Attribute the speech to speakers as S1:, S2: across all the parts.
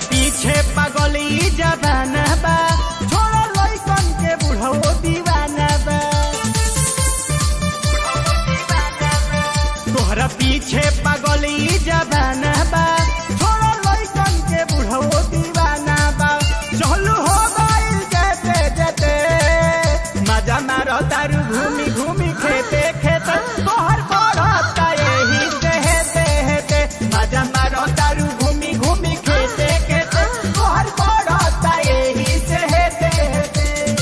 S1: पीछे पगली जबाना बा छोड़ा लइकन के बुढ़ो दीवाना बा तोहरा पीछे पगली जबाना बा छोड़ा लइकन के बुढ़ो दीवाना बा चलू हो गइल जेते जेते मजा मारो तारू घूमी घूमी खेते खेते तोहर बढ़ता यही से हेते हेते मजा मारो तारू घूमी घूमी खेते खेते तोहर बढ़ता यही से हेते हेते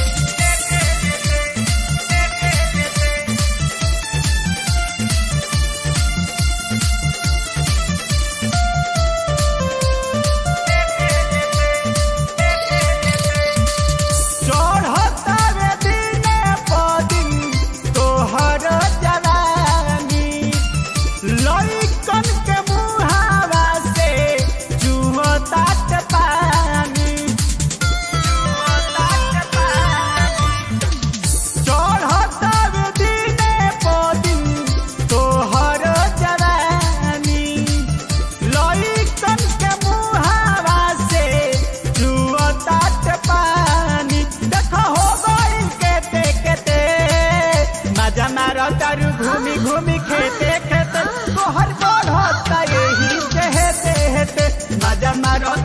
S1: चढ़ता रे दिने पदिन तोहर जवानी लइकन के मुहावा से चुहता के पानी चढ़ता रे दिने पदिन तोहर जवानी लइकन के मुहावा से चुहता के पानी देखो हो गइल केते केते मजा मारो तारू घूमी घूमी खेते खेते तोहर बढ़ता यही से हेते हेते मजा मारो